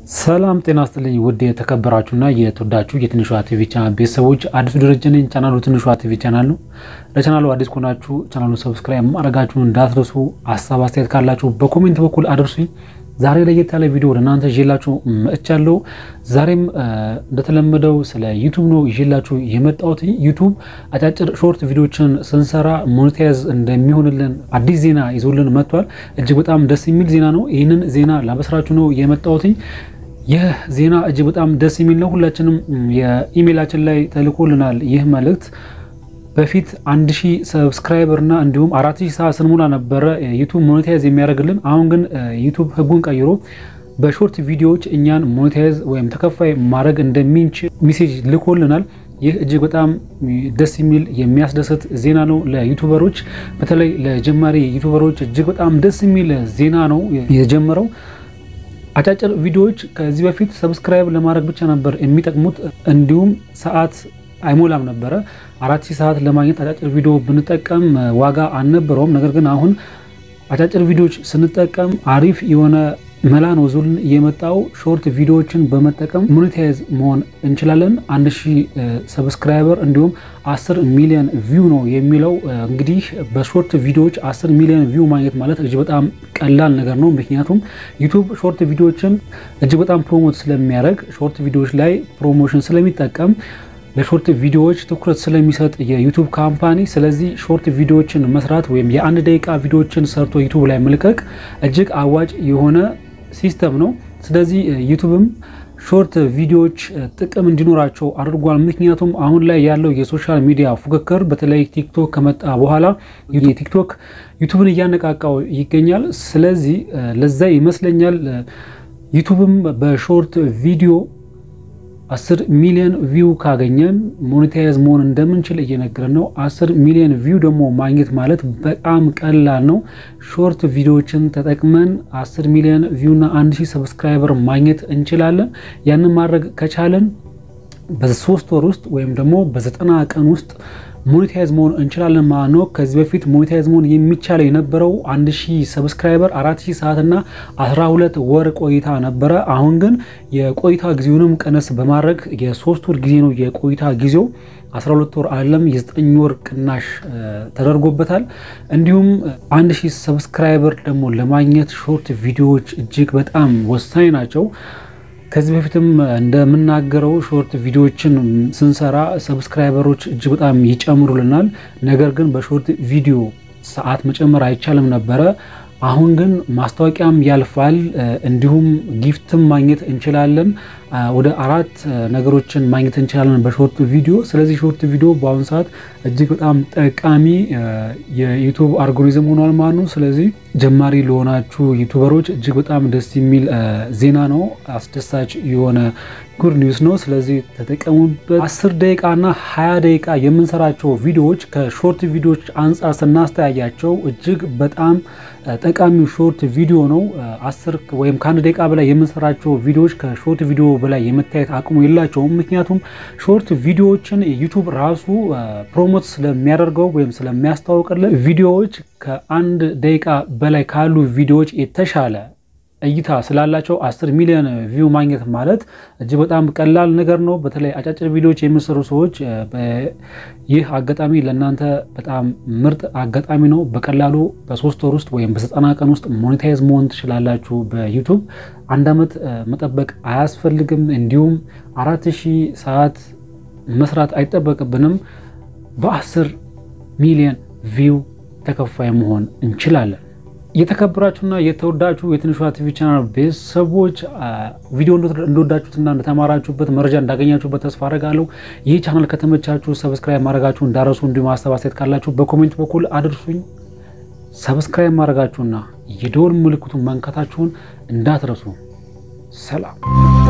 ሰላም ጤና ስጥልኝ ውድ የተከበራችሁና የተወዳችሁ የትንሿ ቲቪ ቻናል ቤተሰቦች፣ አዲሱ ደረጀ ነኝ። ቻናሉ ትንሿ ቲቪ ቻናል ነው። ለቻናሉ አዲስ ከሆናችሁ ቻናሉን ሰብስክራይብ ማድረጋችሁን እንዳትረሱ። ሀሳብ አስተያየት ካላችሁ በኮሜንት በኩል አድርሱኝ። ዛሬ ለየት ያለ ቪዲዮ ወደ እናንተ ይዤላችሁ መጥቻለሁ። ዛሬም እንደተለመደው ስለ ዩቱብ ነው ይዤላችሁ የመጣሁት። ዩቱብ አጫጭር ሾርት ቪዲዮችን ስንሰራ ሞኔታይዝ እንደሚሆንልን አዲስ ዜና ይዞልን መጥቷል። እጅግ በጣም ደስ የሚል ዜና ነው። ይህንን ዜና ላበስራችሁ ነው የመጣሁትኝ። ይህ ዜና እጅግ በጣም ደስ የሚል ነው። ሁላችንም የኢሜይላችን ላይ ተልኮልናል ይህ መልእክት በፊት አንድ ሺህ ሰብስክራይበር እና እንዲሁም አራት ሺህ ሰዓት ስንሞላ ነበረ ዩቱብ ሞኔታይዝ የሚያደርግልን። አሁን ግን ዩቱብ ሕጉን ቀይሮ በሾርት ቪዲዮዎች እኛን ሞኔታይዝ ወይም ተከፋይ ማድረግ እንደሚንችል ሜሴጅ ልኮልናል። ይህ እጅግ በጣም ደስ የሚል የሚያስደስት ዜና ነው ለዩቱበሮች፣ በተለይ ለጀማሪ ዩቱበሮች እጅግ በጣም ደስ የሚል ዜና ነው የጀመረው። አጫጭር ቪዲዮዎች ከዚህ በፊት ሰብስክራይብ ለማድረግ ብቻ ነበር የሚጠቅሙት፣ እንዲሁም ሰዓት አይሞላም ነበረ። አራት ሺህ ሰዓት ለማግኘት አጫጭር ቪዲዮ ብንጠቀም ዋጋ አልነበረውም። ነገር ግን አሁን አጫጭር ቪዲዮዎች ስንጠቀም አሪፍ የሆነ መላ ነው ዙልን የመጣው። ሾርት ቪዲዮዎችን በመጠቀም ሞኔታይዝ መሆን እንችላለን። አንድ ሺህ ሰብስክራይበር እንዲሁም አስር ሚሊዮን ቪው ነው የሚለው። እንግዲህ በሾርት ቪዲዮዎች አስር ሚሊዮን ቪው ማግኘት ማለት እጅግ በጣም ቀላል ነገር ነው። ምክንያቱም ዩቱብ ሾርት ቪዲዮዎችን እጅግ በጣም ፕሮሞት ስለሚያደርግ ሾርት ቪዲዮዎች ላይ ፕሮሞሽን ስለሚጠቀም ለሾርት ቪዲዮዎች ትኩረት ስለሚሰጥ የዩቱብ ካምፓኒ፣ ስለዚህ ሾርት ቪዲዮዎችን መስራት ወይም የአንድ ደቂቃ ቪዲዮዎችን ሰርቶ ዩቱብ ላይ መልቀቅ እጅግ አዋጭ የሆነ ሲስተም ነው። ስለዚህ ዩቱብም ሾርት ቪዲዮዎች ጥቅም እንዲኖራቸው አድርጓል። ምክንያቱም አሁን ላይ ያለው የሶሻል ሚዲያ ፉክክር በተለይ ቲክቶክ ከመጣ በኋላ ቲክቶክ ዩቱብን እያነቃቃው ይገኛል። ስለዚህ ለዛ ይመስለኛል ዩቱብም በሾርት ቪዲዮ አስር ሚሊዮን ቪው ካገኘን ሞኔታይዝ መሆን እንደምንችል እየነገረን ነው። አስር ሚሊዮን ቪው ደግሞ ማግኘት ማለት በጣም ቀላል ነው። ሾርት ቪዲዮዎችን ተጠቅመን አስር ሚሊዮን ቪው እና አንድ ሺህ ሰብስክራይበር ማግኘት እንችላለን። ያንን ማድረግ ከቻለን በሶስት ወር ውስጥ ወይም ደግሞ በዘጠና ቀን ውስጥ ሞኔታይዝ መሆን እንችላለን ማለት ነው። ከዚህ በፊት ሞኔታይዝ መሆን የሚቻለው የነበረው አንድ ሺህ ሰብስክራይበር አራት ሺህ ሰዓትና አስራ ሁለት ወር ቆይታ ነበረ። አሁን ግን የቆይታ ጊዜውንም ቀነስ በማድረግ የሶስት ወር ጊዜ ነው የቆይታ ጊዜው 12 ወር አይደለም፣ የዘጠኝ ወር ቅናሽ ተደርጎበታል። እንዲሁም አንድ ሺህ ሰብስክራይበር ደግሞ ለማግኘት ሾርት ቪዲዮዎች እጅግ በጣም ወሳኝ ናቸው። ከዚህ በፊትም እንደምናገረው ሾርት ቪዲዮዎችን ስንሰራ ሰብስክራይበሮች እጅግ በጣም ይጨምሩልናል። ነገር ግን በሾርት ቪዲዮ ሰዓት መጨመር አይቻልም ነበረ። አሁን ግን ማስታወቂያም ያልፋል፣ እንዲሁም ጊፍትም ማግኘት እንችላለን። ወደ አራት ነገሮችን ማግኘት እንችላለን በሾርት ቪዲዮ። ስለዚህ ሾርት ቪዲዮ በአሁኑ ሰዓት እጅግ በጣም ጠቃሚ የዩቱብ አልጎሪዝም ሆኗል ማለት ነው። ስለዚህ ጀማሪ ለሆናችሁ ዩቱበሮች እጅግ በጣም ደስ የሚል ዜና ነው። አስደሳች የሆነ ጉድ ኒውስ ነው። ስለዚህ ተጠቀሙበት። አስር ደቂቃና ሀያ ደቂቃ የምንሰራቸው ቪዲዮዎች ከሾርት ቪዲዮዎች አንጻር ስናስተያያቸው እጅግ በጣም ጠቃሚው ሾርት ቪዲዮ ነው። አስር ወይም ከአንድ ደቂቃ በላይ የምንሰራቸው ቪዲዮዎች ከሾርት ቪዲዮ በላይ የመታየት አቅሙ የላቸውም። ምክንያቱም ሾርት ቪዲዮዎችን ዩቱብ ራሱ ፕሮሞት ስለሚያደርገው ወይም ስለሚያስተዋውቅልን ቪዲዮዎች ከአንድ ደቂቃ በላይ ካሉ ቪዲዮዎች የተሻለ እይታ ስላላቸው አስር ሚሊዮን ቪው ማግኘት ማለት እጅግ በጣም ቀላል ነገር ነው። በተለይ አጫጭር ቪዲዮዎች የሚሰሩ ሰዎች ይህ አጋጣሚ ለእናንተ በጣም ምርጥ አጋጣሚ ነው። በቀላሉ በሶስት ወር ውስጥ ወይም በዘጠና ቀን ውስጥ ሞኔታይዝ መሆን ትችላላችሁ በዩቱብ አንድ ዓመት መጠበቅ አያስፈልግም። እንዲሁም አራት ሺህ ሰዓት መስራት አይጠበቅብንም። በአስር ሚሊዮን ቪው ተከፋይ መሆን እንችላለን። የተከበራችሁና የተወዳችሁ የትንሿ ቲቪ ቻናል ቤተሰቦች ቪዲዮ እንደወዳችሁትና እንደተማራችሁበት መረጃ እንዳገኛችሁበት ተስፋ አደርጋለሁ። ይህ ቻናል ከተመቻችሁ ሰብስክራይብ ማድረጋችሁ እንዳረሱ፣ እንዲሁም ሀሳብ አስተያየት ካላችሁ በኮሜንት በኩል አድርሱኝ። ሰብስክራይብ ማድረጋችሁና የደወል ምልክቱን መንካታችሁን እንዳትረሱ። ሰላም